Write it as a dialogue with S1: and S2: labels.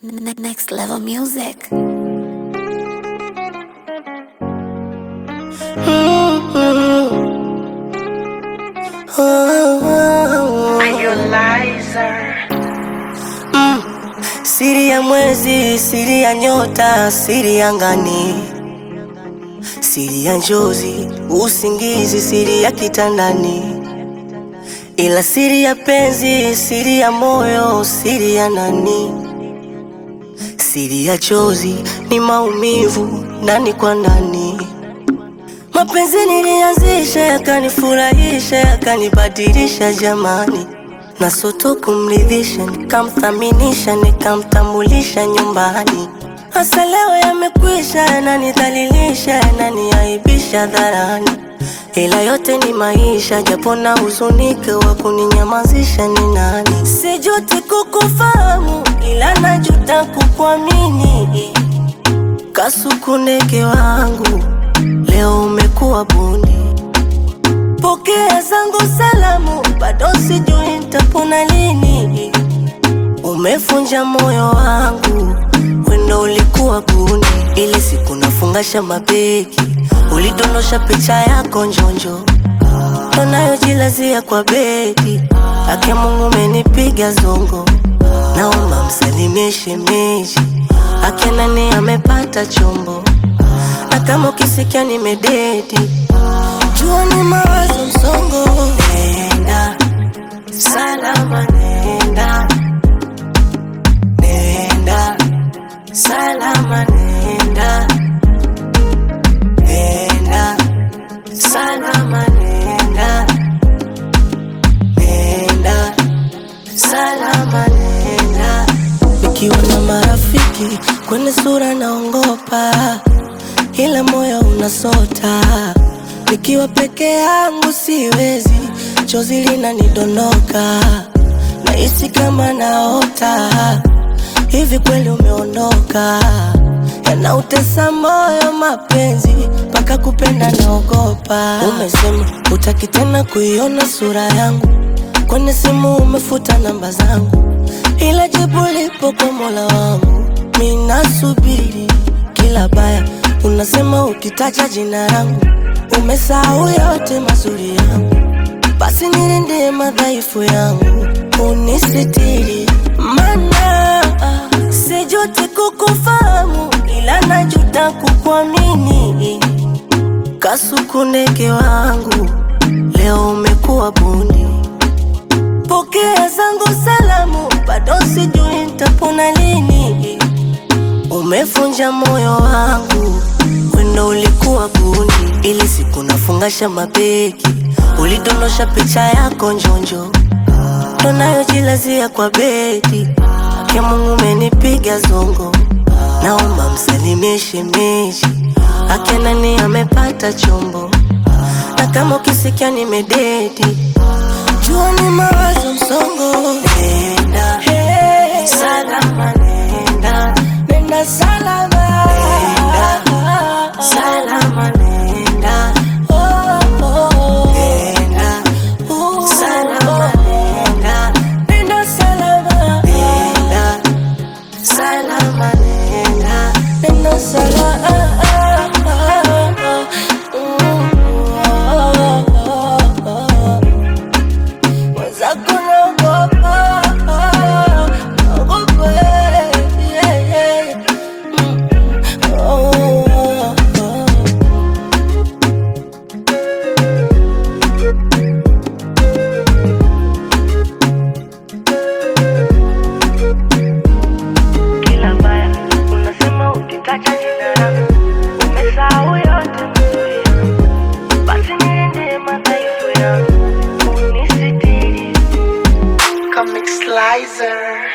S1: Ne- Next level music.
S2: Siri ya mwezi, siri ya nyota, siri ya ngani, siri ya njozi, usingizi, siri ya kitandani, ila siri ya penzi, siri ya moyo, siri ya nani, siri ya chozi ni maumivu ndani kwa ndani. Mapenzi nilianzisha, yakanifurahisha, yakanibadilisha jamani, na soto kumridhisha, nikamthaminisha, nikamtambulisha nyumbani. Hasa leo yamekwisha, yananidhalilisha, yananiaibisha dharani, ila yote ni maisha, japo na huzunike, wa kuninyamazisha ni nani? Sijuti kukufahamu, ila najuta kukuamini. Kasuku ndege wangu, leo umekuwa bundi. Pokea zangu salamu, bado sijui nitapona lini. Umefunja moyo wangu, wendo ulikuwa gundi. Ile siku nafungasha mabegi, ulidondosha picha yako njonjo, unayojilazia kwa bedi. Ake Mungu umenipiga zongo, naomba msalimie shemeji. Ake nani amepata chombo, na kama ukisikia nimededi jua ni mawazo msongo. Nenda salama, nenda nenda salama, nenda nenda salama, nenda nenda salama, nenda. Nikiwa na marafiki kwenye sura naongopa, ila moyo unasota. Nikiwa peke yangu siwezi, chozi linanidondoka, nahisi kama naota. Hivi kweli umeondoka? Yanautesa moyo mapenzi, mpaka kupenda naogopa. Umesema utaki tena kuiona sura yangu, kwenye simu umefuta namba zangu, ila jibu lipo kwa Mola wangu. Mi nasubiri kila baya, unasema ukitaja jina langu umesahau yote mazuri yangu, basi nilinde madhaifu yangu, unisitiri mana sijuti kukufahamu, ila najuta kukuamini. Kasuku ndege wangu, leo umekuwa bundi. Pokea zangu salamu, bado sijui nitapona lini. Umefunja moyo wangu, wendo ulikuwa gundi. Ili siku nafungasha mabegi, ulidondosha picha yako njonjo, unayojilazia kwa bedi. Ake Mungu umenipiga zongo, naomba msalimie shemeji. Ake nani amepata chombo, na kama ukisikia nimededi, jua ni mawazo msongo. Nenda salama, nenda nenda salama, nenda salama, nenda oh, oh. nenda salama, nenda nenda salama, nenda salama, nenda nenda salama. Mwenzako naogopa, naogopa, yeah, yeah. Mm, oh, oh, oh. kila baya unasema ukitaka jina langu umesahau yote mazuri yangu basi nilinde madhaifu yangu unisitiri
S3: Comic Slicer.